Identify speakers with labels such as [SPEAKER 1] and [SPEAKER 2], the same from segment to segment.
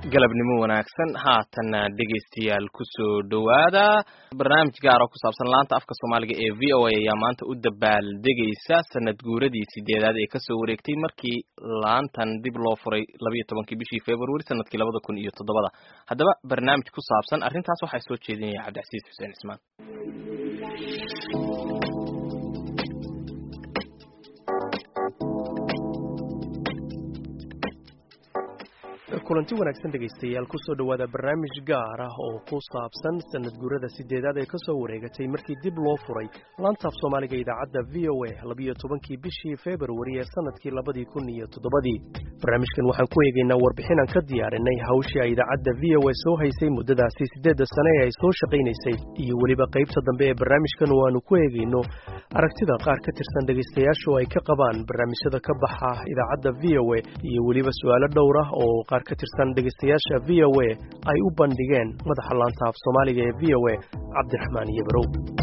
[SPEAKER 1] galabnimo wanaagsan haatanna dhegaystayaal kusoo dhowaada barnaamij gaar oo ku saabsan laanta afka soomaaliga ee v o a ayaa maanta u dabaaldegaysa sanad guuradii sideedaad ee kasoo wareegtay markii laantan dib loo furay labayo tobankii bishii february sanadkii labada kun iyo toddobada haddaba barnaamij ku saabsan arrintaas waxaa soo jeedinaya cabdicasiis xuseen cismaan
[SPEAKER 2] kulanti wanaagsan dhegaystayaal kusoo dhowaada barnaamij gaar ah oo ku saabsan sanad guurada sideedaad ee kasoo wareegatay markii dib loo furay laantaaf soomaaliga idaacadda v o a labiyo tobankii bishii februari ee sanadkii labadii kun iyo toddobadii barnaamijkan waxaan ku eegaynaa warbixin aan ka diyaarinay hawshii ay idaacadda v o a soo haysay muddadaasi siddeedda sane ee ay soo shaqaynaysay iyo weliba qaybta dambe ee barnaamijkan oo aanu ku eegayno aragtida qaar ka tirsan dhegaystayaasha oo ay ka qabaan barnaamijyada ka baxa idaacadda v o a iyo weliba su-aalo dhowr ah oo qaar ka tirsan dhegaystayaasha v o a ay u bandhigeen madaxa laanta af soomaaliga ee v o a cabdiraxmaan iyobarow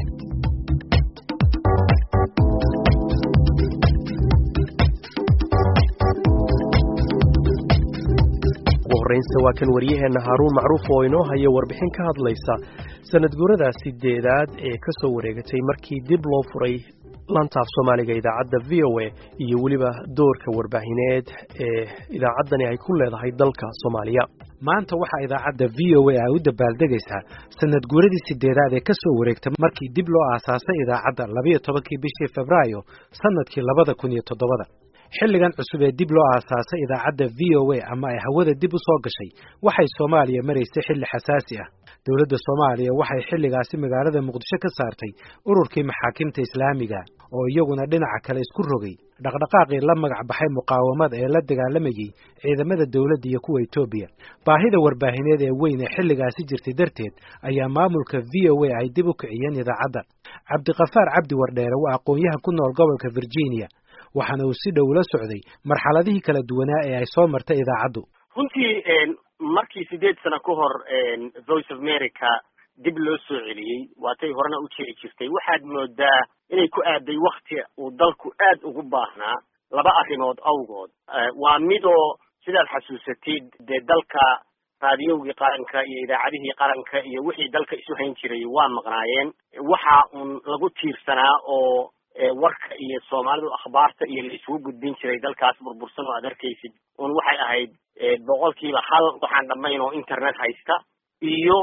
[SPEAKER 2] ugu horreynse waa kan waryaheenna haaruun macruuf oo inoo haya warbixin ka hadlaysa sanad guurada sideedaad ee ka soo wareegatay markii dib loo furay lantaaf soomaaliga idaacadda v o a iyo weliba doorka warbaahineed ee idaacaddani ay ku leedahay dalka soomaaliya
[SPEAKER 3] maanta waxaa idaacadda v o a ay u dabaaldegaysaa sanad guuradii sideedaad ee ka soo wareegtay markii dib loo aasaasay idaacadda labayo tobankii bishii febraayo sanadkii labada kun iyo toddobada xilligan cusub ee dib loo aasaasay idaacadda v o a ama ay hawada dib u soo gashay waxay soomaaliya maraysay xilli xasaasi ah dowladda soomaaliya waxay xilligaasi magaalada muqdisho ka saartay ururkii maxaakiimta islaamiga oo iyaguna dhinaca kale isku rogay dhaqdhaqaaqii la magac baxay muqaawamada ee la dagaalamayey ciidamada dowladda iyo kuwa etoobiya baahida warbaahineed ee weyn ee xilligaasi jirtay darteed ayaa maamulka v o a ay dib u kiciyeen idaacadda cabdiqafaar cabdi wardheere waa aqoon-yahan ku nool gobolka virginia waxaana uu si dhow la socday marxaladihii kala duwanaa ee ay soo martay idaacaddu
[SPEAKER 4] runtii markii sideed sano ka hor voice of america dib loo soo celiyey waatay horena u jiri jirtay waxaad moodaa inay ku aaday wakti uu dalku aad ugu baahnaa laba arrimood awgood waa midoo sidaad xasuusatid dee dalka raadiyowgii qaranka iyo idaacadihii qaranka iyo wixii dalka isu hayn jiray waa maqnaayeen waxa uun lagu tiirsanaa oo warka iyo soomaalidu akhbaarta iyo la isugu gudbin jiray dalkaas burbursan oo aad arkaysid un waxay ahayd boqolkiiba hal waxaan dhammayn oo internet haysta iyo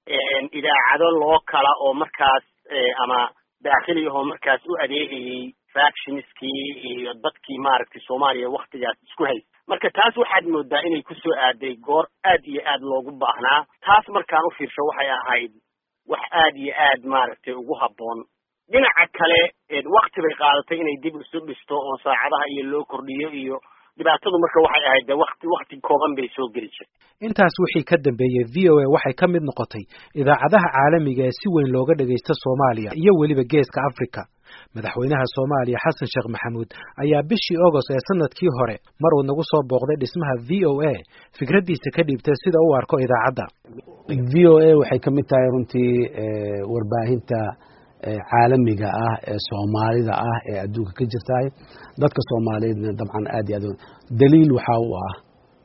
[SPEAKER 4] idaacado loo kala oo markaas ama daakhili ahoo markaas u adeegayay factionskii iyo dadkii maaragtay soomaaliya waktigaas isku haysta marka taas waxaad moodaa inay kusoo aaday goor aad iyo aad loogu baahnaa taas markaan u fiirsho waxay ahayd wax aad iyo aad maaragtay ugu habboon dhinaca kale wakti bay qaadatay inay dib isu dhisto oo saacadaha iyo loo kordhiyo iyo dhibaatadu marka waxay ahayd de wakti wakti kooban bay soo geli jirtay
[SPEAKER 3] intaas wixii ka dambeeyey v o a waxay ka mid noqotay idaacadaha caalamiga ee si weyn looga dhagaysta soomaaliya iyo weliba geeska africa madaxweynaha soomaaliya xasan sheekh maxamuud ayaa bishii agost ee sanadkii hore mar uu nagu soo booqday dhismaha v o a fikraddiisa ka dhiibtay sida u arko idaacadda
[SPEAKER 5] v o a waxay ka mid tahay runtii warbaahinta caalamiga ah ee soomaalida ah ee adduunka ka jirtahay dadka soomaaliyeedna dabcan aad iyo aad daliil waxaa u ah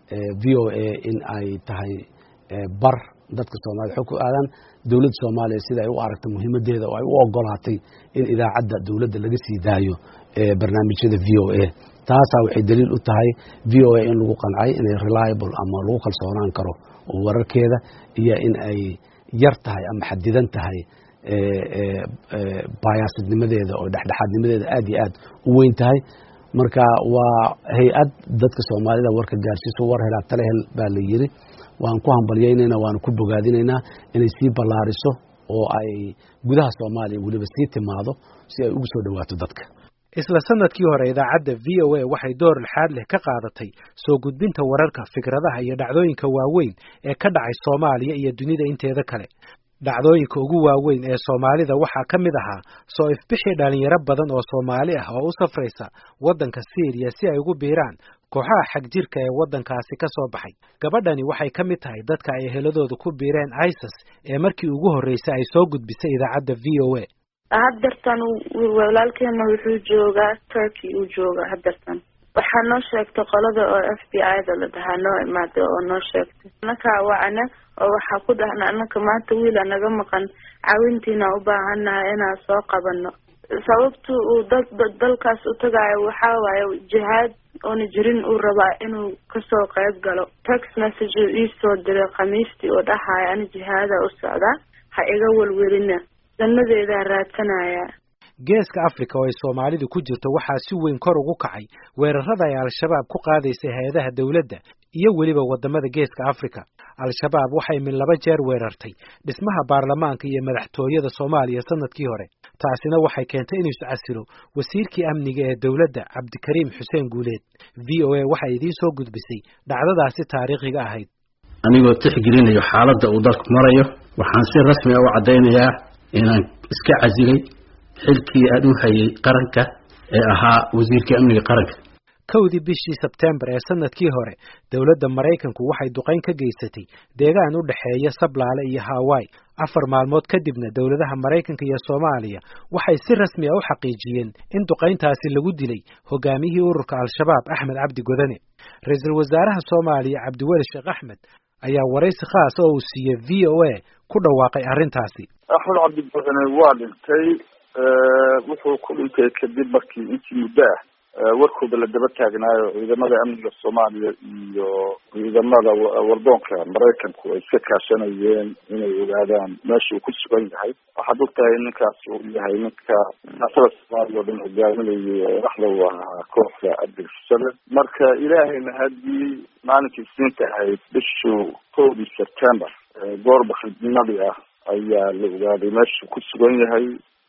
[SPEAKER 5] v o a in ay tahay bar dadka soomaaliyed xog ku aadaan dowladda soomaaliya sida ay u aragtay muhiimadeeda oo ay u ogolaatay in idaacadda dowladda laga sii daayo barnaamijyada v o a taasaa waxay daliil u tahay v o a in lagu qancay inay reliable ama lagu kalsoonaan karo oo wararkeeda iyo in ay yar tahay ama xadidan tahay bayaasidnimadeeda oo dhexdhexaadnimadeeda aad iyo aad u weyn tahay marka waa hay-ad dadka soomaalida warka gaarsiiso war helaa tale hel baa la yiri waan ku hambalyaynayna waanu ku bogaadinaynaa inay sii ballaariso oo ay gudaha soomaaliya weliba sii timaado si ay ugu soo dhowaato dadka
[SPEAKER 3] isla sanadkii hore idaacadda v o a waxay door lixaad leh ka qaadatay soo gudbinta wararka fikradaha iyo dhacdooyinka waaweyn ee ka dhacay soomaaliya iyo dunida inteeda kale dhacdooyinka ugu waaweyn ee soomaalida waxaa ka mid ahaa soo ifbixii dhalinyaro badan oo soomaali ah oo u safraysa waddanka syriya si ay ugu biiraan kooxaha xagjirka ee waddankaasi ka soo baxay gabadhani waxay ka mid tahay dadka ay eheladooda ku biireen isis ee markii ugu horreysay ay soo gudbisay idaacadda v o a
[SPEAKER 6] haddartan walaalkeena wuxuu joogaa turkey uu joogaa haddartan waxaa noo sheegtay qolada oo f b i da la dhahaa noo imaaday oo noo sheegtay anakaa wacana oo waxaa ku dhahna anaka maanta wiila naga maqan caawintiina u baahannahay inaan soo qabano sababtu uu dad dalkaas u tagaayo waxaa waaye jihaad oona jirin uu rabaa inuu kasoo qayb galo text message uu iisoo diray khamiistii oo dhahaya ani jihaada u socdaa ha iga welwelina danadeedaa raadsanaya
[SPEAKER 3] geeska africa oo ay soomaalidu ku jirto waxaa si weyn kor ugu kacay weerarada ay al-shabaab ku qaadaysay hay-adaha dowladda iyo weliba waddamada geeska africa al-shabaab waxay min laba jeer weerartay dhismaha baarlamaanka iyo madaxtooyada soomaaliya sanadkii hore taasina waxay keentay inuu iscasilo wasiirkii amniga ee dowladda cabdikariim xuseen guuleed v o a waxay idiin soo gudbisay dhacdadaasi taariikhiga ahayd
[SPEAKER 7] anigoo tixgelinayo xaaladda uu dalku marayo waxaan si rasmi a u caddaynayaa inaan iska casilay xilkii aan u hayay qaranka ee ahaa wasiirka amniga qaranka
[SPEAKER 3] kowdii bishii sebtembar ee sanadkii hore dowladda maraykanku waxay duqayn ka geysatay deegaan u dhexeeya sablaale iyo hawaii afar maalmood kadibna dowladaha maraykanka iyo soomaaliya waxay si rasmi a u xaqiijiyeen in duqayntaasi lagu dilay hogaamiyihii ururka al-shabaab axmed cabdi godane ra-iisul wasaaraha soomaaliya cabdiweli sheekh axmed ayaa waraysi khaas oo uu siiyey v o a ku dhawaaqay arrintaasi
[SPEAKER 8] axmed cabdi godane waa dhintay wuxuu ku dhintay kadib markii intii muddo ah warkooda la daba taagnaayo ciidamada amniga soomaaliya iyo ciidamada wardoonka maraykanku ay iska kaashanayeen inay ogaadaan meesha uu ku sugan yahay waxaad og tahay ninkaas uu yahay ninka naasada soomaaliya oo dhan hogaaminayay dhaxda u ahaa kooxda abdilfusale marka ilaahayna haddii maalinkii isniinta ahayd bishu kowdii september goor bakridnimadii ah ayaa la ogaaday meesha ku sugan yahay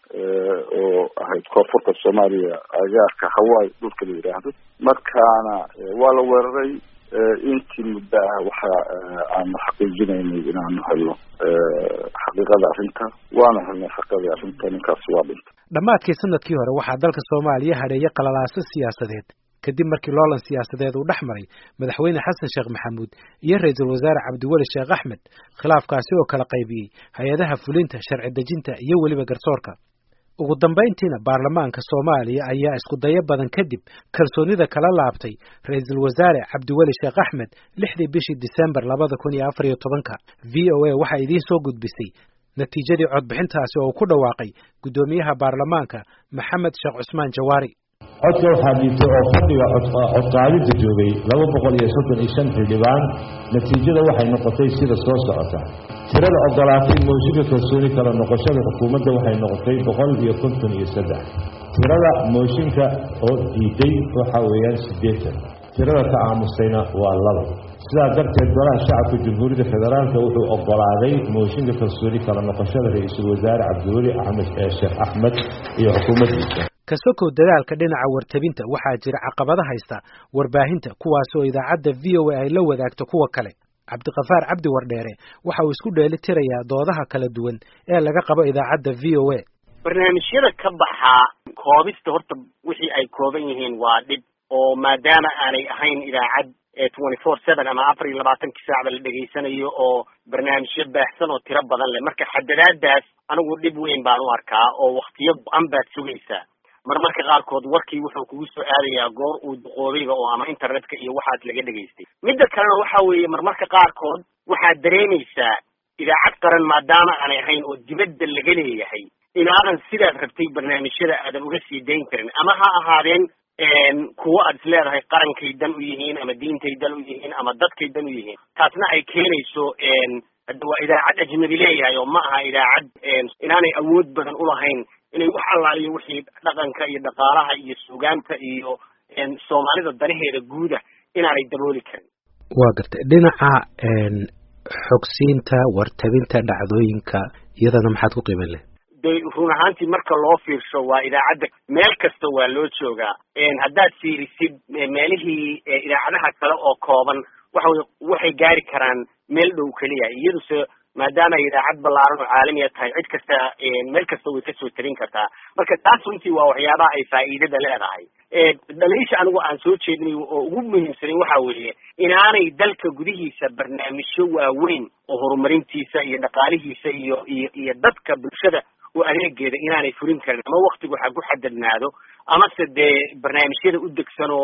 [SPEAKER 8] oo ahayd koonfurta soomaaliya agaarka hawaii dhulka la yidhaahdo markaana waa la weeraray intii muddo ah waxa aanu xaqiijinaynay inaanu helno xaqiiqada arrinta waana helnay xaqiiqadii arrinta ninkaasi waa dhintay
[SPEAKER 3] dhammaadkii sanadkii hore waxaa dalka soomaaliya hadheeyay qalalaaso siyaasadeed kadib markii loolan siyaasadeed uu dhex maray madaxweyne xasan sheekh maxamuud iyo ra-iisul wasaare cabdiweli sheekh axmed khilaafkaasi oo kala qaybiyey hay-adaha fulinta sharci dejinta iyo weliba garsoorka ugu dambayntiina baarlamaanka soomaaliya ayaa isku dayo badan kadib kalsoonida kala laabtay ra-iisul wasaare cabdiweli sheekh axmed lixdii bishii disembar labada kun iyo afar iyo tobanka v o a waxaa idiin soo gudbisay natiijadii codbixintaasi oo uu ku dhawaaqay guddoomiyaha baarlamaanka maxamed sheekh cusmaan jawaari
[SPEAKER 9] codka waxaa dhiibtay oo fadhiga codqaadinta joogay laba boqol iyo soddon iyo shan xildhibaan natiijada waxay noqotay sida soo socota tirada ogolaatay mooshinka kalsooni kala noqoshada xukuumadda waxay noqotay boqol iyo konton iyo saddex tirada mooshinka oo diiday waxa weeyaan siddeetan tirada ka aamustayna waa laba sidaa darteed golaha shacabka jamhuuriyadda federaalka wuxuu ogolaaday mooshinka kalsooni kala noqoshada ra-iisul wasaare cabdiweli axmed sheekh axmed iyo xukuumaddiisa
[SPEAKER 3] kasokow dadaalka dhinaca wartabinta waxaa jira caqabada haysta warbaahinta kuwaasoo idaacadda v o a ay la wadaagto kuwa kale cabdikafaar cabdi wardheere waxa uu isku dheeli tirayaa doodaha kala duwan ee laga qabo idaacadda v o a
[SPEAKER 4] barnaamijyada ka baxaa koobista horta wixii ay kooban yihiin waa dhib oo maadaama aanay ahayn idaacad twenty four seven ama afar iyo labaatankii saacba la dhegaysanayo oo barnaamijyo baahsan oo tiro badan leh marka xadadaadaas anigu dhib weyn baan u arkaa oo waktiyo go-an baad sugaysaa marmarka qaarkood warkii wuxuu kugu soo aadayaa goor uu duqoobayba oo ama internetka iyo waxaas laga dhegaystay midda kalena waxa weeye marmarka qaarkood waxaad dareemaysaa idaacad qaran maadaama aanay ahayn oo dibadda laga leeyahay inaadan sidaad rabtay barnaamijyada aadan uga sii dayn karin ama ha ahaadeen kuwo aad is leedahay qarankay dan u yihiin ama diintay dan u yihiin ama dadkay dan u yihiin taasna ay keenayso hadda waa idaacad ajnabi leeyahay oo ma aha idaacad inaanay awood badan ulahayn inay wax allaaliyo wixii dhaqanka iyo dhaqaalaha iyo suugaanta iyo soomaalida danaheeda guuda inaanay dabooli karin
[SPEAKER 3] waa gartay dhinaca xogsiinta wartabinta dhacdooyinka iyadana maxaad ku qiiman leh
[SPEAKER 4] de run ahaantii marka loo fiirsho waa idaacadda meel kasta waa loo joogaa haddaad fiirisid meelihii idaacadaha kale oo kooban waxa wey waxay gaari karaan meel dhow keliya iyaduse maadaama ay idaacad ballaaran oo caalamiya tahay cid kasta meel kasta way kasoo tarin kartaa marka taas runtii waa waxyaabaha ay faa'iidada leedahay dhaliisha anigu aan soo jeedinay oo ugu muhiimsanin waxa weeye inaanay dalka gudihiisa barnaamijyo waaweyn oo horumarintiisa iyo dhaqaalihiisa iyo iyo iyo dadka bulshada oo adeegeeda inaanay furin karin ama waktigu ha ku xadadnaado amase dee barnaamijyada u degsan oo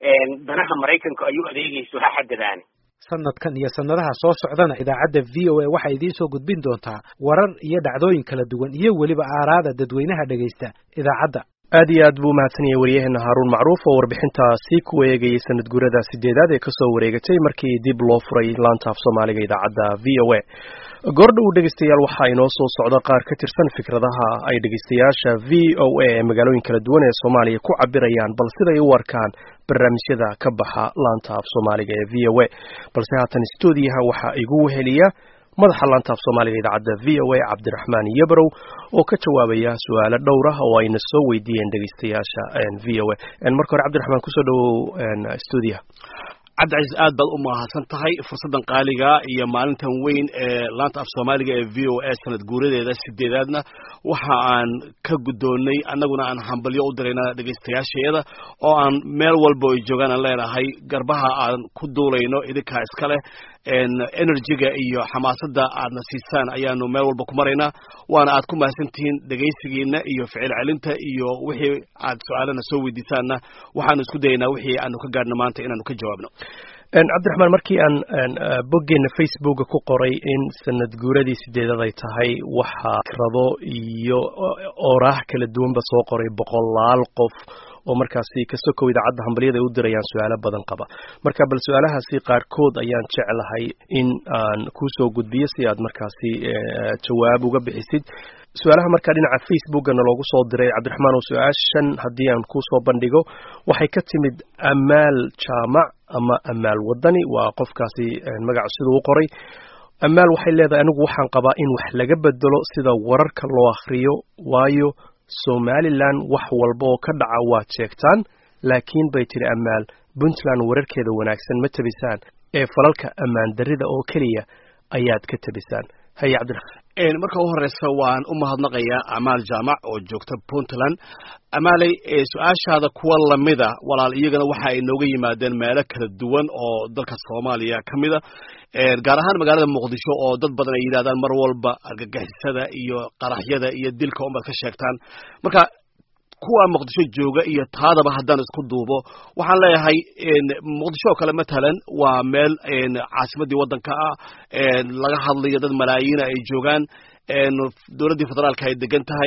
[SPEAKER 4] danaha maraykanku ay u adeegayso ha xadadaani
[SPEAKER 3] sanadkan iyo sanadaha soo socdana idaacadda v o a waxay idiin soo gudbin doontaa warar iyo dhacdooyin kala duwan iyo weliba aaraada dadweynaha dhegaysta idaacadda
[SPEAKER 2] aad iyo aad buu umahadsan yahay waryaheena haaruun macruuf oo warbixintaasi ku eegayay sanad guurada sideedaad ee kasoo wareegatay markii dib loo furay laanta af soomaaliga idaacadda v o a goordhow dhegeystayaal waxaa inoo soo socda qaar ka tirsan fikradaha ay dhegeystayaasha v o a ee magaalooyin kala duwan ee soomaaliya ku cabirayaan bal siday u arkaan barnaamijyada ka baxa laanta af soomaaliga ee v o a balse haatan stuudiyaha waxaa igu weheliya madaxa laanta af soomaaliga idaacadda v o a cabdiraxmaan yabrow oo ka jawaabaya su-aalo dhowr ah oo ayna soo weydiiyeen dhegeystayaasha v o a marka hore cabdiraxmaan kusoo dhawow stuudiyaha
[SPEAKER 10] cabdicaiis aad baad u mahadsan tahay fursaddan qaaliga iyo maalintan weyn ee laanta af soomaaliga ee v o a sanad guuradeeda sideedaadna waxa aan ka guddoonnay annaguna aan hambalyo u dirayna dhegaystayaashayada oo aan meel walba ay joogaan aan leenahay garbaha aan ku duulayno idinkaa iska leh energyga iyo xamaasadda aadna siisaan ayaanu meel walba ku maraynaa waana aad ku mahadsantihiin dhegaysigiina iyo ficil celinta iyo wixii aad su-aalana soo weydiisaanna waxaanu isku dayaynaa wixii aanu ka gaadhno maanta inaanu ka jawaabno
[SPEAKER 2] cabdiraxmaan markii aan boggeena facebooka ku qoray in sanad guuradii sideedad ay tahay waxaa fikrado iyo ooraah kala duwanba soo qoray boqolaal qof oo markaasi kasokow idaacadda hambalyada ay u dirayaan su-aalo badan qaba marka bal su-aalahaasi qaarkood ayaan jeclahay in aan kuusoo gudbiyo si aad markaasi jawaab uga bixisid su-aalaha markaa dhinaca facebookana loogu soo diray cabdiraxmaan oo su-aashan haddii aan kusoo bandhigo waxay ka timid amaal jaamac ama amaal wadani waa qofkaasi magaca siduu u qoray amaal waxay leedahay anigu waxaan qabaa in wax laga bedelo sida wararka loo akhriyo waayo somalilan wax walba oo ka dhaca waad sheegtaan laakiin bay tidhi amaal puntland wararkeeda wanaagsan ma tabisaan ee falalka ammaan darrida oo keliya ayaad ka tabisaan haye cabdiraxmaan
[SPEAKER 10] marka u horeysa waan u mahadnaqayaa amaal jaamac oo joogta puntland amaaley su-aashaada kuwa lamida walaal iyagana waxa ay nooga yimaadeen meelo kala duwan oo dalka soomaaliya ka mida gaar ahaan magaalada muqdisho oo dad badan ay yidhahdaan mar walba argagixisada iyo qaraxyada iyo dilka unbaad ka sheegtaan marka kuwa muqdisho jooga iyo taadaba haddaan isku duubo waxaan leeyahay muqdisho oo kale matalan waa meel caasimadii waddanka ah laga hadlayo dad malaayiina ay joogaan dowladdii federaalka ay degan tahay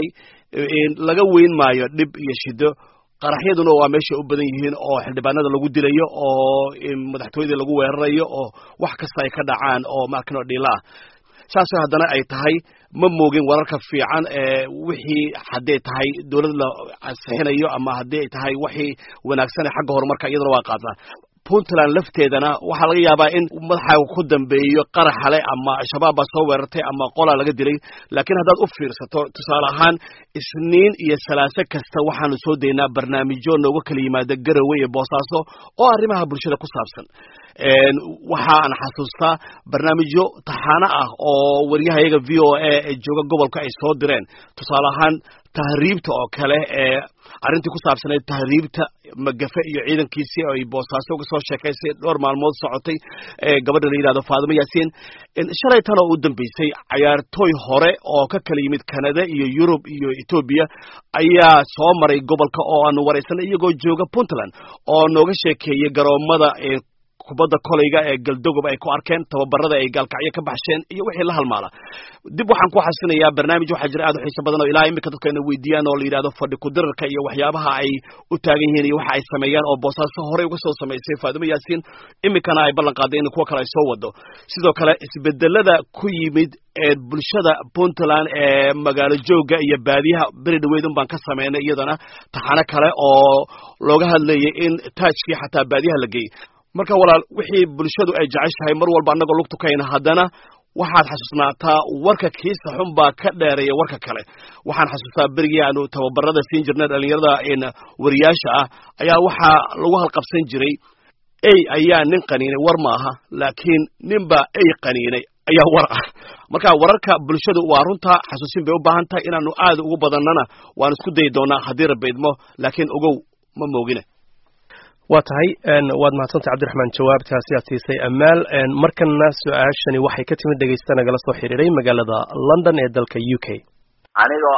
[SPEAKER 10] laga weyn maayo dhib iyo shido qaraxyaduna waa meesha u badan yihiin oo xildhibaanada lagu dilayo oo madaxtooyadii lagu weerarayo oo wax kasta ay ka dhacaan oo maarkano dhiila ah saasoo haddana ay tahay ma moogin wararka fiican ee wixii hadday tahay dowlad la ansixinayo ama haddii ay tahay wixii wanaagsan xagga horumarka iyadana waa qaataa puntland lafteedana waxaa laga yaabaa in madaxaaga ku dambeeyo qaraxale ama al-shabaab baa soo weerartay ama qolaa laga dilay laakiin haddaad u fiirsato tusaale ahaan isniin iyo salaaso kasta waxaanu soo daynaa barnaamijyo nooga kala yimaada garowe iyo boosaaso oo arrimaha bulshada ku saabsan waxaan xasuustaa barnaamijyo taxaano ah oo waryahayaga v o a ee jooga gobolka ay soo direen tusaale ahaan tahriibta oo kale ee arrintii ku saabsanayd tahriibta magafe iyo ciidankiisii ay boosaaso uga soo sheekaysay dhowr maalmood socotay gabadha la yidhahdo faadimo yaasiin shalay tan oo u dambeysay cayaartooy hore oo ka kala yimid canada iyo yurub iyo etoobiya ayaa soo maray gobolka oo aanu waraysanay iyagoo jooga puntland oo nooga sheekeeyey garoomada kubadda kolayga ee galdogob ay ku arkeen tababarada ay gaalkacyo ka baxsheen iyo wixii la halmaala dib waxaan ku xasinayaa barnaamij waxaa jira aad u xiiso badan oo ilaa imika dadka ina weydiiyaan oo la yidhahdo fadhi kudirarka iyo waxyaabaha ay u taagan yihiin iyo waxa ay sameeyaan oo boosaaso horey uga soo samaysay faadimo yaasiin imikana ay ballan qaaday in kuwa kale ay soo wado sidoo kale isbedelada ku yimid ee bulshada puntland ee magaalo jooga iyo baadiyaha beri dhaweyd un baan ka sameynay iyadana taxano kale oo looga hadlayay in taajkii xataa baadiyaha la geeyey marka walaal wixii bulshadu ay jeceshahay mar walba annagoo lug tukayna haddana waxaad xasuusnaataa warka kiisa xun baa ka dheereeya warka kale waxaan xasuustaa berigii aanu tababarada siin jirnay dhalinyarada wariyaasha ah ayaa waxaa lagu halqabsan jiray ey ayaa nin qaniinay war ma aha laakiin ninbaa ey qaniinay ayaa war ah marka wararka bulshadu waa runtaa xasuusin bay u baahan tahay inaanu aad ugu badannana waan isku dayi doonaa haddii rabbi idmo laakiin ogow ma moogine
[SPEAKER 2] waa tahay waad mahadsantay cabdiraxmaan jawaabtaasi aad siisay amaal markana su-aashani waxay ka timid dhegeysta nagala soo xiriiray magaalada london ee dalka u k
[SPEAKER 11] anigoo ah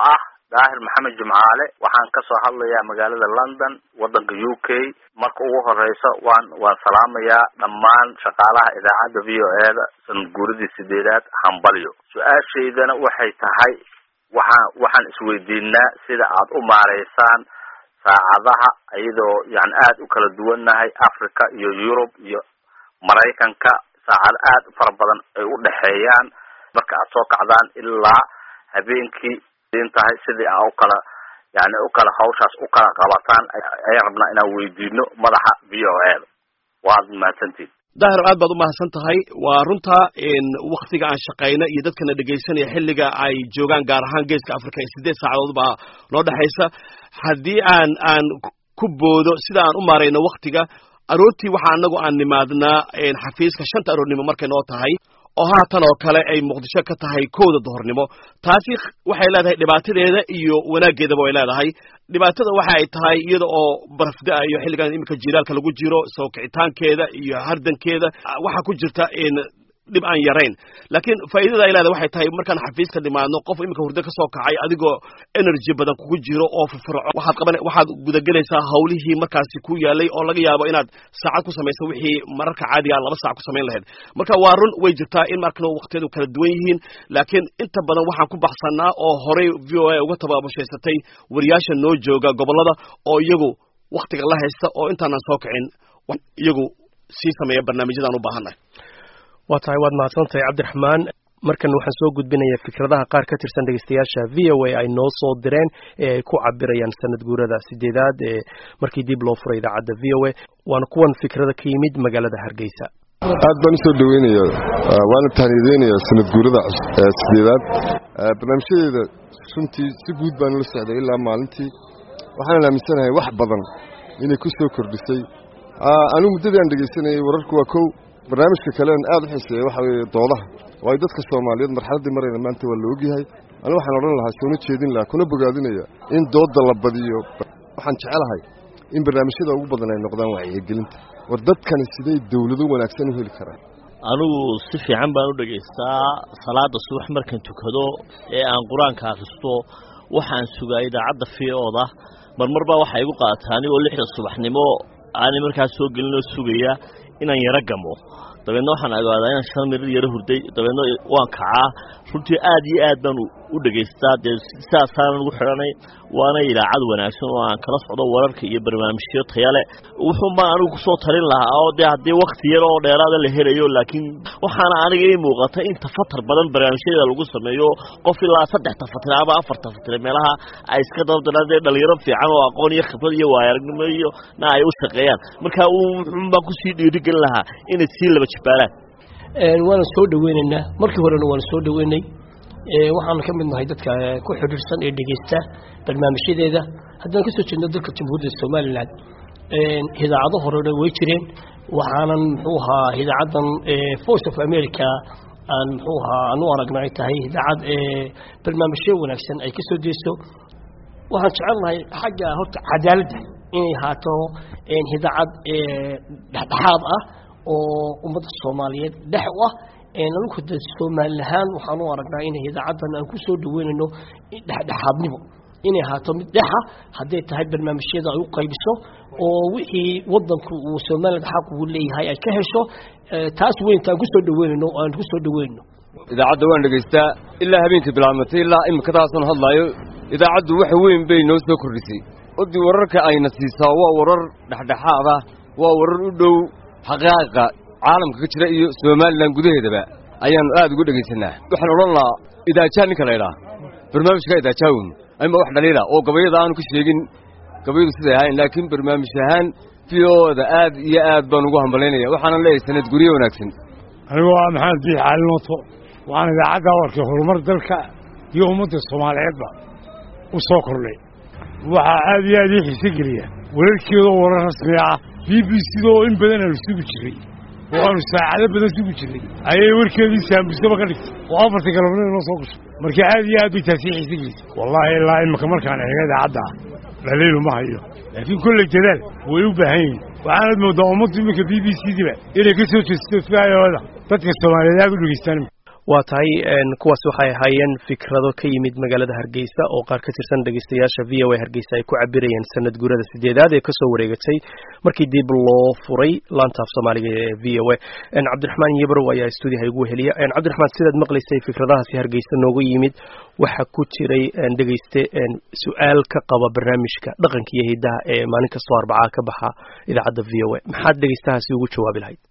[SPEAKER 11] daahir maxamed jimcaale waxaan kasoo hadlayaa magaalada london waddanka u k marka ugu horeysa waan waan salaamayaa dhammaan shaqaalaha idaacadda v o e da sanad guuradii sideedaad hambalyo su-aashaydana waxay tahay waxaan waxaan isweydiinaa sida aad u maareysaan saacadaha iyadoo yani aada u kala duwannahay africa iyo yurub iyo maraykanka saacado aad u fara badan ay u dhexeeyaan marka aad soo kacdaan ilaa habeenkii in tahay sidii aa u kala yani u kala hawshaas u kala qabataan ayaan rabnaa inaan weydiino madaxa v o e da waad mahadsantihin
[SPEAKER 10] daahir aad baad u mahadsan tahay waa runta waktiga aan shaqayna iyo dadkana dhegaysanaya xilliga ay joogaan gaar ahaan geeska africa ee sideed saacadood baa noo dhexaysa haddii aan aan ku boodo sida aan u maarayno waktiga aroortii waxa anagu aan nimaadnaa xafiiska shanta aroornimo markay noo tahay oo haatan oo kale ay muqdisho ka tahay kowda duhornimo taasi waxay leedahay dhibaatadeeda iyo wanaaggeedaba way leedahay dhibaatada waxa ay tahay iyada oo barafda iyo xilligan iminka jiilaalka lagu jiro soo kicitaankeeda iyo hardankeeda waxaa ku jirta dhib aan yarayn laakiin faa'iidada ay leedahay waxay tahay markaan xafiiska dhimaadno qof iminka hurdo ka soo kacay adigoo energy badan kugu jiro oo firfirco waxaad qaban waxaad gudagelaysaa hawlihii markaasi ku yaalay oo laga yaabo inaad saacad ku samayso wixii mararka caadiga laba saac ku samayn lahayd marka waa run way jirtaa in markana waqtiyadu kala duwan yihiin laakiin inta badan waxaan ku baxsanaa oo horey v o a uga tababushaysatay wariyaasha noo jooga gobollada oo iyagu waktiga la haysta oo intaanan soo kicin iyagu sii sameeya barnaamijyadaan u baahannahay
[SPEAKER 2] waa tahay waad mahadsantahay cabdiraxmaan markan waxaan soo gudbinayaa fikradaha qaar ka tirsan dhegeystayaasha v o a ay noo soo direen ee ay ku cabirayaan sanad guurada sideedaad ee markii dib loo furay idaacadda v o a waana kuwan fikrada ka yimid magaalada hargeysa
[SPEAKER 12] aad baan usoo dhaweynaya waana tahniyadeynayaa sanad guurada sideedaad barnaamijyadeeda runtii si guud baan ula socday ilaa maalintii waxaan aaminsanahay wax badan inay ku soo kordhisay anigu muddadii aan dhegeysanayay wararku waa kow barnaamijka kalean aad u xiiseeya waxa weeye doodaha waayo dadka soomaaliyeed marxaladdii marayna maanta waa la ogyahay anigu waxaan odhan lahaa soona jeedin lahaa kuna bogaadinaya in doodda la badiyo waxaan jecelahay in barnaamijyada ugu badan ay noqdaan wacyigelinta war dadkani siday dawlado wanaagsan u heli karaan
[SPEAKER 13] anigu si fiican baan u dhegaystaa salaada subax markaan tukado ee aan qur-aanka akhristo waxaan sugaa idaacadda v oda marmar baa waxaa igu qaadataa anigoo lixda subaxnimo aanay markaas soo gelinoo sugaya inaan yaro gamo dabeedna waxaan ogaadaa inaan shan mirir yaro hurday dabeedna waan kacaa runtii aad iyo aad baan u dhegaystaa dee sidaasaanan ugu xidhanay waana idaacad wanaagsan oo aan kala socdo wararka iyo barnaamijyo tayale wuxuun baan anigu kusoo talin lahaa oo dee haddii wakti yar oo dheeraada la helayo laakiin waxaana aniga ii muuqata in tafatar badan barnaamijyadeeda lagu sameeyo qof ilaa saddex tafatire ama afar tafatire meelaha ay iska dabadana dee dhalinyaro fiican oo aqoon iyo khibrad iyo waayaragnimo iyo na ay u shaqeeyaan marka wuxuun baan kusii dhiirigelin lahaa inay sii laba jibaalaan
[SPEAKER 14] waana soo dhaweynaynaa markii horena waana soo dhaweynay waxaana ka mid nahay dadka ku xidhiirsan ee dhegeysta barnaamijyadeeda haddaan kasoo jeedno dalka jamhuuriyadda somalilan idaacado horena way jireen waxaanan muxuu ahaa idaacaddan voice of america aan muxuu ahaa aan u aragna ay tahay idaacad barnaamijyo wanaagsan ay ka soo deyso waxaan jecelnahay xagga horta cadaaladda inay ahaato idaacad dhexdhexaad ah oo ummadda soomaaliyeed dhex u ah anagu de somalilahaan waxaan u aragnaa inay idaacaddan aan ku soo dhaweynayno dhexdhexaadnimo inay ahaato mid dhexa hadday tahay barnaamijyada ay u qaybiso oo wixii wadanku uu somaliland xaq uu leeyahay ay ka hesho taas weynta aan kusoo dhaweynayno aan ku soo dhaweynno
[SPEAKER 15] idaacadda waan dhegaystaa ilaa habeenkii bilaabmatay ilaa imika taasan hadlaayo idaacaddu wax weyn bay noo soo kordhisay odii wararka ayna siisaa waa warar dhexdhexaad ah waa warar u dhow xaqaa'iqa caalamka ka jira iyo somalilan gudaheedaba ayaannu aad ugu dhegaysanaa waxaan odhan lahaa idaajaa ninka laydhaa barnaamijka idaajaawun ama wax dhaliila oo gabayada aanu ka sheegin gabayadu siday ahayn laakiin barnaamij ahaan v o-da aad iyo aad baan ugu hambalaynaya waxaanan leeyahay sanad guryo wanaagsan
[SPEAKER 16] anigu waa maxamed biix cali nooto waxaan idaacadda warkay horumar dalka iyo ummadda soomaaliyeedba u soo kordhay waxaa aad iyo aad ii xiise geliya wararkeeda oo warar rasmi ah b b c da oo in badan aanu sugi jiray oo aanu saacado badan sugi jirnay ayay warkeedii saambusaba ka dhigtay oo afarta galabnimo inoo soo gashay marka aad iyo aad bay taasi xiise gelisay wallaahi ilaa imika markaan eega idaacadda ah dhaliilu ma hayo laakiin kolley dadaal way u baahan yihin waxaanad moodaa ummaddu iminka b b c diba inay ka soo jeesto fiayooda dadka soomaaliyeed aad u dhegeystaan
[SPEAKER 2] waa tahay kuwaas waxay ahaayeen fikrado ka yimid magaalada hargeysa oo qaar ka tirsan dhegeystayaasha v o a hargeysa ay ku cabirayeen sanad guurada sideedaad ee kasoo wareegatay markii dib loo furay laanta af soomaaliga ee v o a cabdiraxmaan yebrow ayaa stuudiyaha igu weheliya cabdiraxmaan sidaad maqlaysay fikradahaasi hargeysa nooga yimid waxa ku jiray dhegeyste su-aal ka qaba barnaamijka dhaqanka iyo hidaha ee maalin kastoo arbacaa ka baxa idaacadda v o a maxaad dhegeystahaasi ugu jawaabi lahayd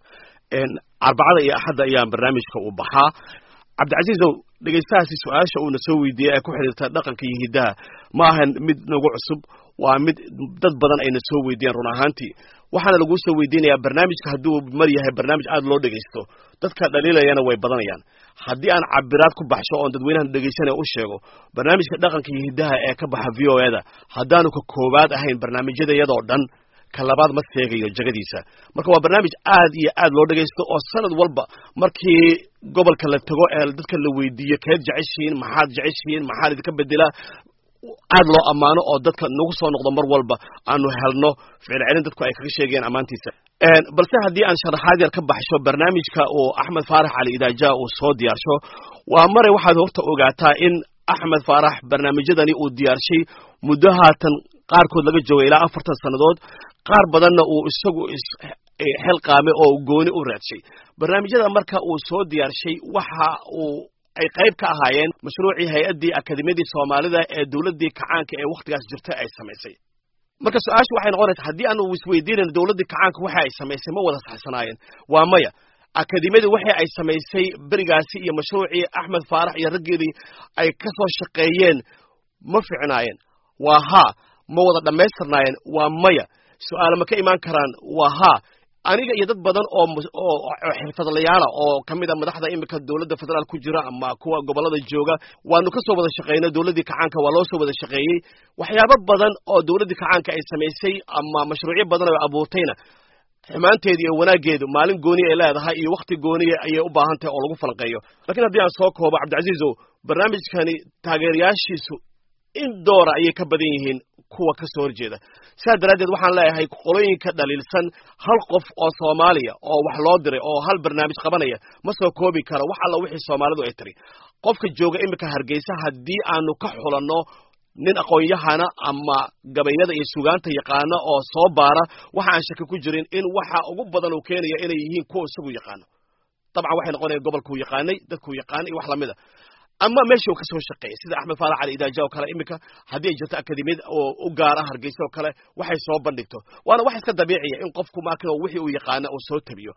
[SPEAKER 10] arbacada iyo axadda ayaa barnaamijka uu baxaa cabdicasiizow dhegeystahaasi su-aasha uuna soo weydiiyey ee ku xidhiirta dhaqanka iyo hiddaha ma ahan mid nagu cusub waa mid dad badan ayna soo weydiiyeen run ahaantii waxaana laguu soo weydiinayaa barnaamijka hadduu mar yahay barnaamij aad loo dhegeysto dadka dhaliilayana way badanayaan haddii aan cabiraad ku baxsho oon dadweynahan dhegeysanaya u sheego barnaamijka dhaqanka iyo hiddaha ee ka baxa v o e da haddaanu ka koowaad ahayn barnaamijyada iyadoo dhan ka labaad ma seegayo jagadiisa marka waa barnaamij aad iyo aad loo dhegaysto oo sanad walba markii gobolka la tago ee dadka la weydiiyo keed jeceshihiin maxaad jeceshihiin maxaad idinka bedelaa aad loo ammaano oo dadka nagu soo noqdo mar walba aanu helno ficil celin dadku ay kaga sheegayaan ammaantiisa balse haddii aan sharaxaad yar ka baxsho barnaamijka uu axmed faarax cali idaaja uu soo diyaarsho waa mare waxaad horta ogaataa in axmed faarax barnaamijyadani uu diyaarshay muddo haatan qaarkood laga jooga ilaa afartan sannadood qaar badanna uu isagu xilqaame oo gooni u raadshay barnaamijyada marka uu soo diyaarshay waxa uu ay qayb ka ahaayeen mashruucii hay-addii akademiyadii soomaalida ee dowladdii kacaanka ee wakhtigaas jirta ay samaysay marka su-aashu waxay noqonaysaa haddii aanu isweydiinayn dowladdii kacaanka waxa ay samaysay ma wada saxsanaayeen waa maya akademiyadu waxa ay samaysay berigaasi iyo mashruucii axmed faarax iyo raggeedii ay ka soo shaqeeyeen ma ficnaayeen waa haa ma wada dhammaystirnaayeen waa maya su-aale ma ka imaan karaan waa haa aniga iyo dad badan oo oo xirfadlayaala oo ka mid a madaxda imika dowladda federaal ku jira ama kuwa gobollada jooga waanu ka soo wada shaqeynay dowladdii kacaanka waa loo soo wada shaqeeyey waxyaabo badan oo dowladdii kacaanka ay samaysay ama mashruucyo badan oo abuurtayna xumaanteedu iyo wanaaggeedu maalin gooni ay leedahay iyo wakhti gooniya ayay u baahan tahay oo lagu falanqeeyo lakiin haddii aan soo koobo cabdicasiizow barnaamijkani taageerayaashiisu in doora ayay ka badan yihiin kuwa ka soo horjeeda sidaa daraaddeed waxaan leeyahay qolooyinka dhaliilsan hal qof oo soomaaliya oo wax loo diray oo hal barnaamij qabanaya ma soo koobi karo wax alla wixii soomaalidu ay tiri qofka jooga iminka hargeysa haddii aanu ka xulanno nin aqoon-yahana ama gabayada iyo sugaanta yaqaana oo soo baara waxa aan shaki ku jirin in waxa ugu badan uu keenaya inay yihiin kuwa isagu yaqaano dabcan waxay noqonaya gobolkuu yaqaanay dadkuu yaqaanay iyo wax lamid a ama meeshii uu ka soo shaqeeyay sida axmed faarax cali idaaja oo kale iminka haddii ay jirto akademiyad oo u gaara hargeysa oo kale waxay soo bandhigto waana wax iska dabiiciya in qofku maakin oo wixii uu yaqaana uu soo tabiyo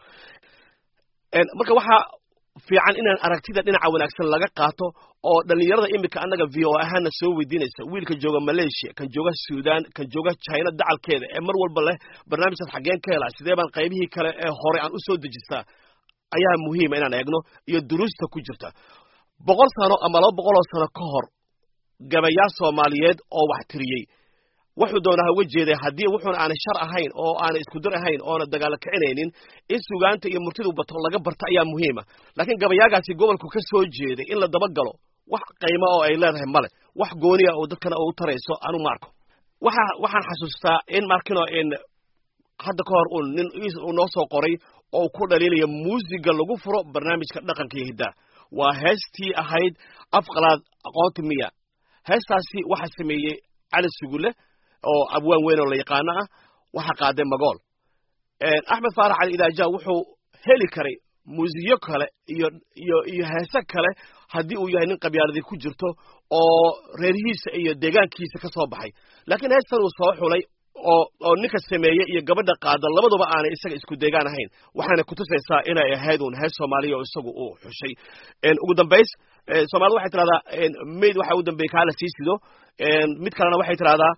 [SPEAKER 10] marka waxaa fiican inaan aragtida dhinaca wanaagsan laga qaato oo dhallinyarada iminka annaga v o ahaana soo weydiinaysa wiilka jooga malaysia kan jooga sudan kan jooga china dacalkeeda ee mar walba leh barnaamijkaas xaggeen ka helaa sidee baan qaybihii kale ee hore aan u soo dejistaa ayaa muhiima inaan eegno iyo duruusta ku jirta boqol sano ama laba boqoloo sano ka hor gabayaal soomaaliyeed oo wax tiriyey wuxuu doonaa ha uga jeeday haddii wuxuuna aanay shar ahayn oo aanay iskudir ahayn oona dagaalo kicinaynin in sugaanta iyo murtidu bato laga barta ayaa muhiima laakiin gabayaagaasi gobolku ka soo jeeday in la dabagalo wax qiimo oo ay leedahay male wax gooniya oo dadkana u tarayso anu maarko waxa waxaan xasuustaa in markino in hadda ka hor uu nin uu noo soo qoray oo ku dhaliilaya muusiga lagu furo barnaamijka dhaqanka iyo hiddaha waa heestii ahayd afqalaad aqoonta miya heestaasi waxaa sameeyey cali sugulle oo abwaan weyn oo la yaqaano ah waxaa qaaday magool axmed faarax cali idaaja wuxuu heli karay muusiyo kale iyo iyo iyo heese kale haddii uu yahay nin qabyaaladii ku jirto oo reerhiisa iyo deegaankiisa ka soo baxay laakiin heestan uu soo xulay oo oo ninka sameeye iyo gabadha qaada labaduba aanay isaga isku deegaan ahayn waxaana kutusaysaa inay ahayd uun hees soomaaliya oo isagu uu xushay ugu dambays soomaalida waxay tidhahdaa mayd waxa ugu dambeeyey kaa la sii sido mid kalena waxay tidhahdaa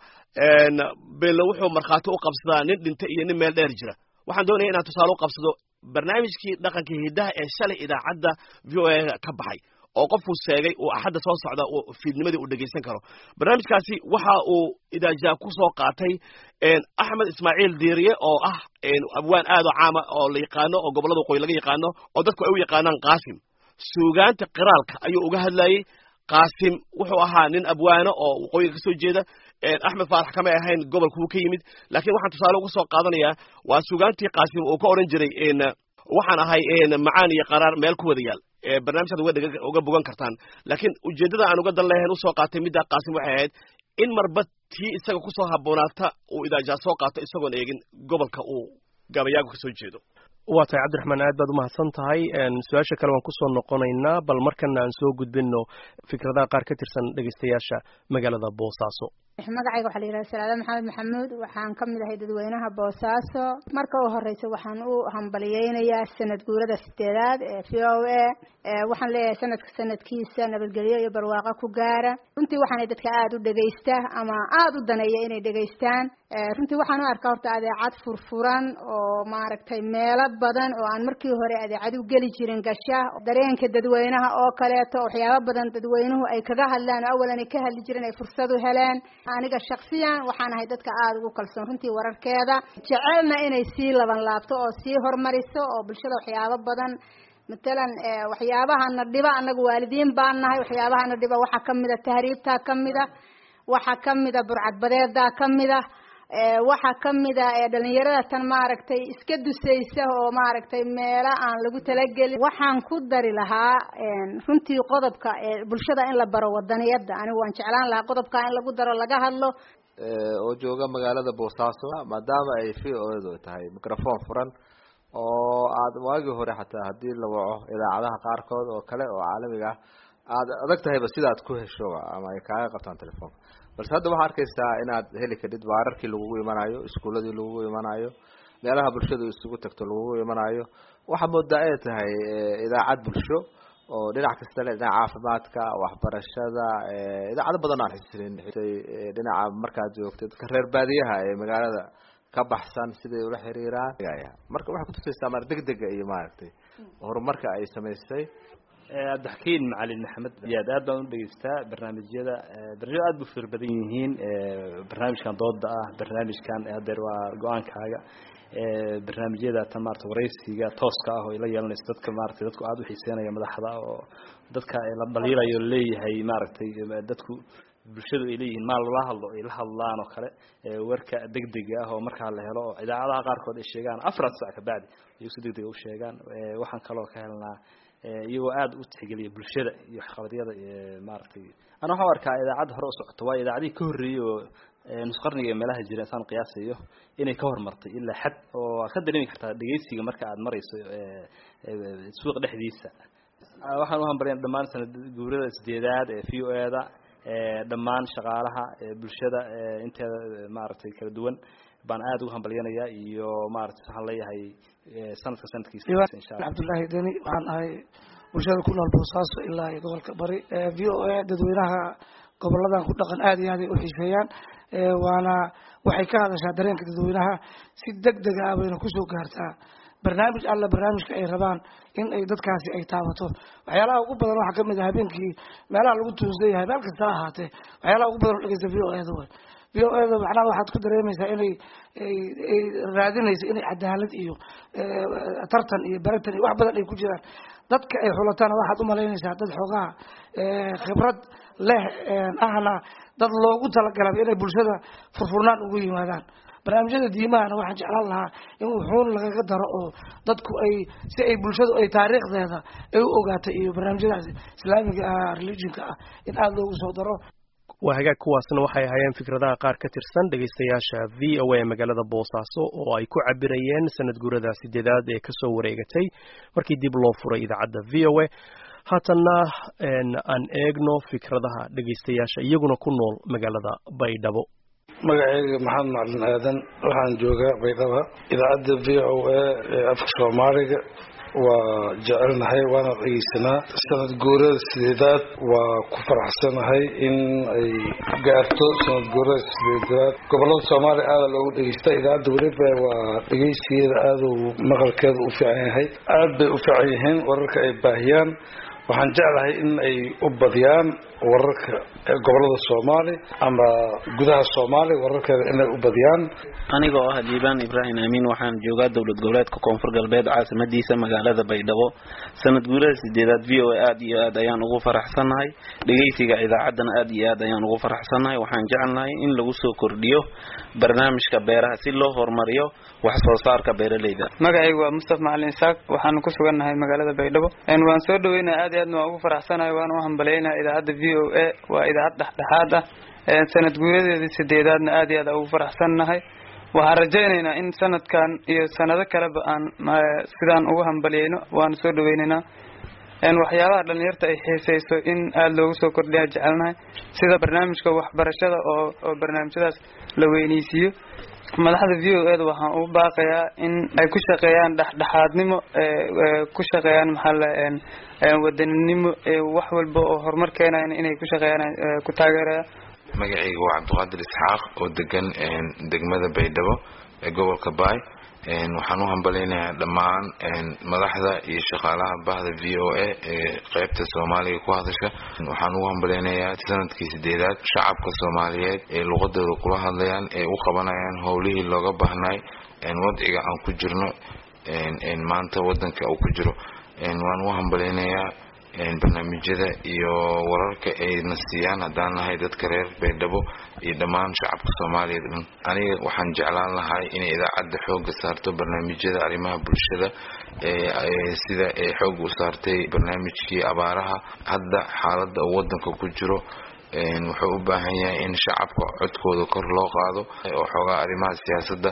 [SPEAKER 10] beello wuxuu markhaati u qabsadaa nin dhinta iyo nin meel dheer jira waxaan doonaya inaan tusaale u qabsado barnaamijkii dhaqanka hiddaha ee shalay idaacadda v o a ka baxay oo qofkuu sheegay uu axadda soo socda uu fiidnimadii uu dhegaysan karo barnaamijkaasi waxa uu idaajaa ku soo qaatay axmed ismaaciil diiriye oo ah abwaan aad oo caama oo la yaqaano oo gobollada waqooyi laga yaqaano oo dadku ay u yaqaanaan qaasim suugaanta qiraalka ayuu uga hadlayey qaasim wuxuu ahaa nin abwaano oo waqooyiga ka soo jeeda axmed faarax kamay ahayn gobolkuu ka yimid laakiin waxaan tusaale uga soo qaadanayaa waa suugaantii qaasim uu ka odhan jiray waxaan ahay macaan iyo qaraar meel ku wada yaal barnaamijkaad uga dhega uga bogan kartaan laakiin ujeeddada aan uga dan lahayn usoo qaatay middaa qaasim waxay ahayd in marba tii isaga kusoo habboonaata uu idaajaa soo qaato isagoon eegin gobolka uu gabayaagu kasoo jeedo
[SPEAKER 2] waa tahay cabdiraxmaan aad baad umahadsan tahay su-aasha kale waan kusoo noqonaynaa bal markana aan soo gudbino fikradaha qaar ka tirsan dhegeystayaasha magaalada boosaaso
[SPEAKER 17] magacayga waxaa la yidhaha salaada maxamed maxamuud waxaan ka mid ahay dadweynaha boosaaso marka u horeysa waxaan u hambaliyeynayaa sanad guurada sideedaad ee v o a waxaan leeyahay sanadka sanadkiisa nabadgelyo iyo barwaaqo ku gaara runtii waxaanay dadka aada u dhegeysta ama aada u daneeya inay dhegeystaan runtii waxaan u arkaa horta adeecad furfuran oo maaragtay meelo badan oo aan markii hore adeecad u geli jirin gasha dareenka dadweynaha oo kaleeto waxyaabo badan dadweynuhu ay kaga hadlaan oo awalan ay ka hadli jireen ay fursad u heleen aniga shaksiyan waxaan ahay dadka aada ugu kalsoon runtii wararkeeda jecelna inay sii laban laabto oo sii hormariso oo bulshada waxyaabo badan matalan waxyaabahana dhiba annaga waalidiin baan nahay waxyaabahana dhiba waxaa kamida tahriibtaa kamida waxaa kamida burcadbadeedaa kamida waxaa kamida dhalinyarada tan maaragtay iska dusaysa oo maaragtay meelo aan lagu talagelin waxaan ku dari lahaa runtii qodobka bulshada in la baro wadaniyada anigu waan jeclaan lahaa qodobka in lagu daro laga hadlo
[SPEAKER 18] oo jooga magaalada boosaaso maadaama ay v o edu tahay microphone furan oo aad waagii hore xataa haddii la waco idaacadaha qaarkood oo kale oo caalamiga ah aad adag tahayba sidaad ku heshoba ama ay kaaga qabtaan telefoonka balse hadda waxaa arkaysaa inaad heli kadhid baararkii lagugu imanayo iskuuladii lagugu imanayo meelaha bulshadu isugu tagto lagugu imanayo waxaa moodaa ay tahay idaacad bulsho oo dhinac kasta le dhinaca caafimaadka waxbarashada idaacado badan aan xisirin dhinaca markaad joogto dadka reer baadiyaha ee magaalada ka baxsan siday ula xiriiraan marka waxay kutusaysaa mar degdega iyo maaragtay horumarka ay samaysay
[SPEAKER 19] cabdixakiin macalin maxamed yaad aad baan u dhegeystaa barnaamijyada barnaamijyada aad bu fir badan yihiin barnaamijkan dooda ah barnaamijkan hadeer waa go-aankaaga barnaamijyada tan maarata waraysiga tooska ah oo ila yeelanayso dadka maaragtay dadku aada u xiiseynaya madaxda oo dadka la dhaliilayo leeyahay maaragtay dadku bulshadu ay leeyihiin maal lala hadlo ay la hadlaan oo kale warka degdega ah oo markaa la helo oo idaacadaha qaarkood ay sheegaan afar sac kabacdi ayuu si degdega u sheegaan waxaan kaloo ka helnaa iyagoo aada u tixgeliya bulshada iyo waxqabadyada maaragtay ana waxaan u arkaa idaacadda hore u socoto waayo idaacadihii ka horreeyey oo nusqarniga ee meelaha jira saan qiyaasayo inay ka hormartay ilaa xad oo aad ka dareemi kartaa dhegeysiga marka aad marayso suuq dhexdiisa waxaan u hambalya dhammaan sanad guurada sideedaad ee v o e da dhammaan shaqaalaha bulshada inteeda maaragtay kala duwan baan aada ugu hambalyanayaa iyo maaragtay waxaan leeyahay sanadka sanadkiisa insha allah
[SPEAKER 20] cabdullaahi deni waxaan ahay bulshada ku nool boosaaso ilaa iyo gobolka bari v o a dadweynaha goboladan ku dhaqan aada iyo aad ay u xiiseeyaan waana waxay ka hadashaa dareenka dadweynaha si deg dega ah bayna kusoo gaartaa barnaamij alla barnaamijka ay rabaan in ay dadkaasi ay taabato waxyaalaha ugu badan waxaa kamid ah habeenkii meelaha lagu tuunsan yahay meel kasta ha ahaatee waxyaalaha ugu badan oo dhegeysta v o e da way v o e da macnaha waxaad ku dareemaysaa inay ay raadinayso inay cadaalad iyo tartan iyo baratan iyo wax badan ay ku jiraan dadka ay xulatana waxaad umalaynaysaa dad xoogaha khibrad leh ahna dad loogu talagalaba inay bulshada furfurnaan ugu yimaadaan barnaamijyada diimahana waxaan jeclaan lahaa in wuxuun lagaga daro oo dadku ay si ay bulshadu ay taariikhdeeda ay u ogaatay iyo barnaamijyadaas islaamiga ah religionka ah in aada loogu soo daro
[SPEAKER 2] waa hagaag kuwaasna waxay ahaayeen fikradaha qaar ka tirsan dhegaystayaasha v o a magaalada boosaaso oo ay ku cabirayeen sanad guurada sideedaad ee kasoo wareegatay markii dib loo furay idaacadda v o a haatanna aan eegno fikradaha dhegaystayaasha iyaguna ku nool magaalada baydhabo
[SPEAKER 21] magacayga maxamed macalin aadan waxaan joogaa baydhaba idaacadda v o a ee afka soomaaliga waa jecelnahay waana dhegeysanaa sanad guurada sideedaad waa ku faraxsanahay in ay gaarto sanad guurada sideedaad gobolada soomaaliya aada loogu dhegeysta idaacadda weliba waa dhegeysigeeda aada u maqalkeeda u fiican yahay aada bay u fiican yihiin wararka ay baahiyaan waxaan jeclahay in ay u badiyaan wararka gobolada soomaali ama gudaha soomaali wararkeeda inay u badiyaan
[SPEAKER 1] aniga oo ah jiibaan ibraahim amiin waxaan joogaa dowlad goboleedka koonfur galbeed caasimadiisa magaalada baydhabo sanad guurada sideedaad v o a aad iyo aad ayaan ugu faraxsannahay dhegeysiga idaacaddana aad iyo aad ayaan ugu faraxsannahay waxaan jecelnahay in lagu soo kordhiyo barnaamijka beeraha si loo horumariyo wax soo saarka beeraleyda
[SPEAKER 22] magacaygu waa mustaf macalin isaaq waxaanu ku sugannahay magaalada baydhabo waan soo dhaweynaya aad iyo aadna waan ugu faraxsanahay waana u hambalyaynaya idaacadda v o a waa idaacad dhexdhexaad ah sanad guuradeedii sideedaadna aad iyo aad ugu faraxsannahay waxaan rajaynaynaa in sanadkan iyo sanado kaleba aan sidaan ugu hambalyayno waana soo dhaweynaynaa waxyaabaha dhalinyarta ay xiiseyso in aada loogu soo kordhiyaa jecelnahay sida barnaamijka waxbarashada oo oo barnaamijyadaas la weyneysiiyo madaxda v o eda waxaan ugu baaqayaa in ay ku shaqeeyaan dhexdhexaadnimo ku shaqeeyaan maxaa la wadaninimo wax walba oo horumar keenayan inay ku shaqeeyaan ku taageeraya
[SPEAKER 23] magacayga waa cabdiqaadir isxaaq oo degan degmada baydhabo ee gobolka baay waxaan u hambalaynayaa dhammaan madaxda iyo shaqaalaha bahda v o a ee qeybta soomaaliga ku hadasha waxaan ugu hambalaynayaa sanadkii sideedaad shacabka soomaaliyeed ee luqadooda kula hadlayaan ee u qabanayaan howlihii looga baahnay wadciga aan ku jirno maanta wadanka uu ku jiro waan u hambalaynayaa barnaamijyada iyo wararka ayna siiyaan haddaan nahay dadka reer baydhabo iyo dhammaan shacabka soomaaliyeed dhan aniga waxaan jeclaan lahay inay idaacadda xooga saarto barnaamijyada arrimaha bulshada sida ay xoog u saartay barnaamijkii abaaraha hadda xaaladda uu wadanka ku jiro wuxuu u baahan yahay in shacabka codkooda kor loo qaado oo xoogaa arrimaha siyaasadda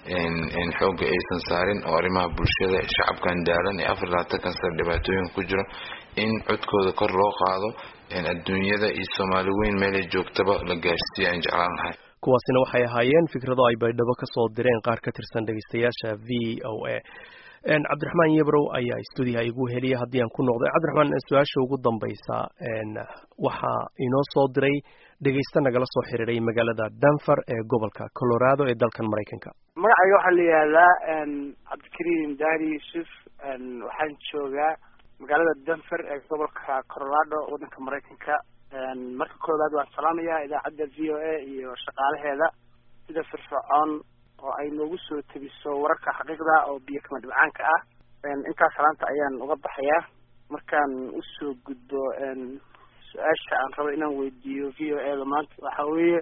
[SPEAKER 23] xooga aysan saarin oo arrimaha bulshada shacabkan daalan ee afar labaatankan sano dhibaatooyinka ku jira in codkooda kor loo qaado adduunyada iyo soomaali weyn meelay joogtaba la gaarsiiya aan jeclaan lahay
[SPEAKER 2] kuwaasina waxay ahaayeen fikrado ay baydhabo ka soo direen qaar ka tirsan dhegeystayaasha v o a cabdiraxmaan yebrow ayaa stuudiyaha igu heliya haddii aan ku noqday cabdiraxmaan su-aasha ugu dambaysa waxaa inoo soo diray dhegeysta nagala soo xiriiray magaalada denver ee gobolka colorado ee dalkan maraykanka
[SPEAKER 24] magacayga waxaa la yihahdaa cabdikariim daari yuusuf waxaan joogaa magaalada denver ee gobolka colorado waddanka maraykanka marka koowaad waan salaamayaa idaacadda v o a iyo shaqaalaheeda sida firfircoon oo ay noogu soo tegiso wararka xaqiiqda oo biyo kama dhibcaanka ah intaas salaanta ayaan uga baxayaa markaan usoo gudbo su-aasha aan rabo inaan weydiiyo v o a da maanta waxa weeye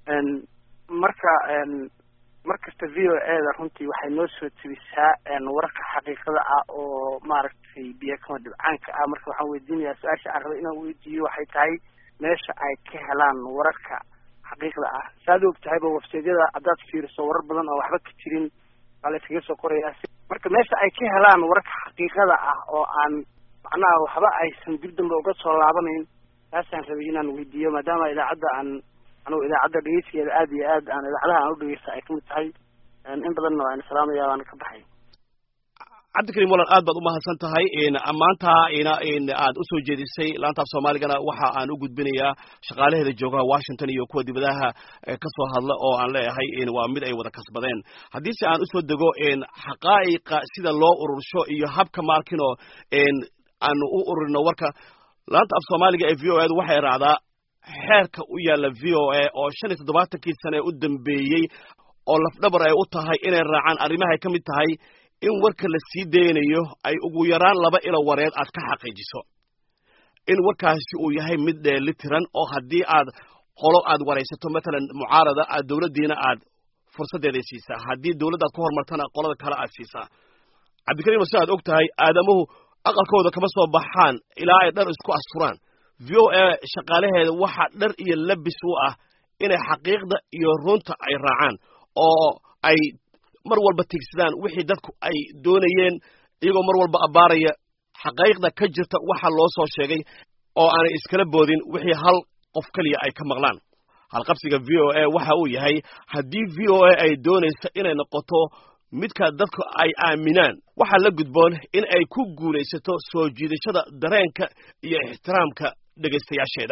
[SPEAKER 24] marka mar kasta v o a da runtii waxay noo soo tegisaa wararka xaqiiqada ah oo maaragtay biyo kama dhibcaanka ah marka waxaan weydiinayaa su-aasha aan rabo inaan weydiiyo waxay tahay meesha ay ka helaan wararka xaqiiqda ah saad og tahayba websaydyada haddaad fiiriso warar badan oo waxba ka jirin waa la iskaga soo qorayaa marka meesha ay ka helaan wararka xaqiiqada ah oo aan macnaha waxba aysan dib dambe uga soo laabanayn taasaan rabay inaan weydiiyo maadaama idaacadda aan anugu idaacadda dhegeysigeeda aad iyo aad aan idaacadaha aan u dhegeysta ay kamid tahay in badanna waan salaamaya waana ka baxay
[SPEAKER 10] cabdikariim walan aad baad umahadsan tahay maanta ina aad usoo jeedisay laantaaf soomaaligana waxa aan u gudbinayaa shaqaalaheeda joogaha washington iyo kuwa dibadaha kasoo hadla oo aan leeyahay waa mid ay wada kasbadeen haddiise aan usoo dego xaqaa'iqa sida loo urursho iyo habka maarkino aanu u ururino warka laanta af soomaaliga ee v o edu waxay raacdaa xeerka u yaalla v o a oo shan iyo toddobaatankii sane u dambeeyey oo lafdhabar ay u tahay inay raacaan arrimahay ka mid tahay in warka la sii daynayo ay ugu yaraan laba ilo wareed aad ka xaqiijiso in warkaasi uu yahay mid dheelitiran oo haddii aad qolo aad waraysato matalan mucaarada aad dowladdiina aad fursaddeeday siisaa haddii dowladda aad ku horumartana qolada kale aad siisaa cabdikariim si aad og tahay aadamuhu aqalkooda kama soo baxaan ilaa ay dhar isku asturaan v o a shaqaalaheeda waxaa dhar iyo labis u ah inay xaqiiqda iyo runta ay raacaan oo ay mar walba tigsadaan wixii dadku ay doonayeen iyagoo mar walba abbaaraya xaqaaiqda ka jirta waxa loo soo sheegay oo aanay iskala boodin wixii hal qof keliya ay ka maqlaan halqabsiga v o a waxa uu yahay haddii v o a ay doonayso inay noqoto midka dadku ay aaminaan waxaa la gudboon in ay ku guulaysato soo jiidashada dareenka iyo ixtiraamka dhegaystayaasheeda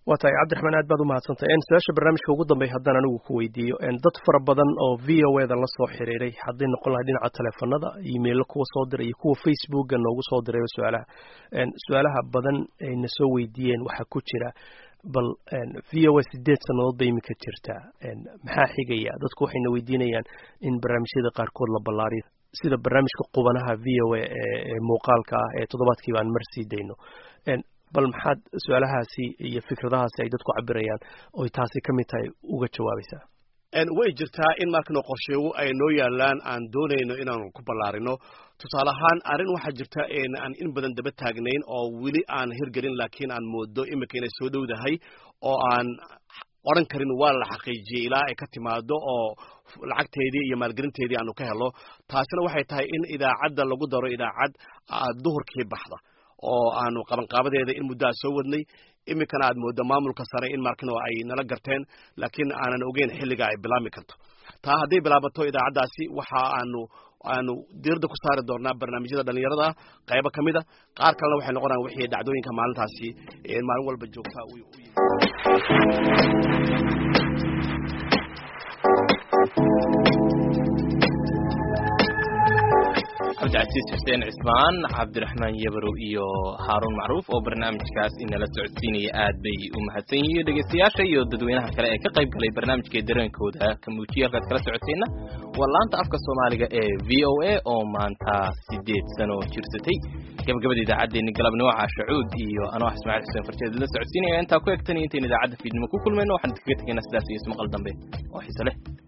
[SPEAKER 2] waa tahay cabdiraxmaan aad baad umahadsantahay su-aasha barnaamijka ugu dambeya haddaan anigu ku weydiiyo dad fara badan oo v o e da la soo xiriiray hadday noqon lahay dhinaca teleefanada emailo kuwa soo diray iyo kuwa facebooka noogu soo dirayba su-aalaha su-aalaha badan ayna soo weydiiyeen waxaa ku jira bal v o a sideed sannadood bay iminka jirtaa maxaa xigaya dadku waxayna weydiinayaan in barnaamijyada qaarkood la ballaariyo sida barnaamijka qubanaha v o a ee muuqaalka ah ee toddobaadkiiba aan mar sii dayno bal maxaad su-aalahaasi iyo fikradahaasi ay dadku cabirayaan oy taasi ka mid tahay uga jawaabaysaa
[SPEAKER 10] way jirtaa in markano qorsheego ay noo yaalaan aan doonayno inaanu ku ballaarino tusaale ahaan arrin waxaa jirta aan in badan daba taagnayn oo weli aan hirgelin laakiin aan moodo imika inay soo dhowdahay oo aan odhan karin waa la xaqiijiyey ilaa ay ka timaado oo lacagteedii iyo maalgelinteedii aanu ka helo taasina waxay tahay in idaacadda lagu daro idaacad duhurkii baxda oo aanu qabanqaabadeeda in muddo a soo wadnay iminkana aad mooddo maamulka sare in markino ay nala garteen laakiin aanan ogeyn xilliga ay bilaabmi karto taa hadday bilaabato idaacaddaasi waxa aanu aanu diirada ku saari doonaa barnaamijyada dhalinyarada qaybo ka mid a qaar kalena waxay noqonayaan wixii dhacdooyinka maalintaasi maalin walba joogta u
[SPEAKER 5] cabdicasiis xuseen cismaan cabdiraxmaan yabarow iyo haaruun macruuf oo barnaamijkaas inala socodsiinaya aad bay u mahadsan yihiin dhegeystayaasha iyo dadweynaha kale ee ka qayb galay barnaamijka dareenkooda ka muujiya halkaad kala socoteenna waa laanta afka soomaaliga ee v o a oo maanta sideed sano jirsatay gabagabada idaacaddeenni galabnimo caashacuud iyo anoo ah ismaaciil xuseen farjeed la socodsiinaya intaa ku egtan iyo intayn idaacadda fiidnimo ku kulmayno waxaan idinkaga tegaynaa sidaas iyo ismaqal dambe oo xiise leh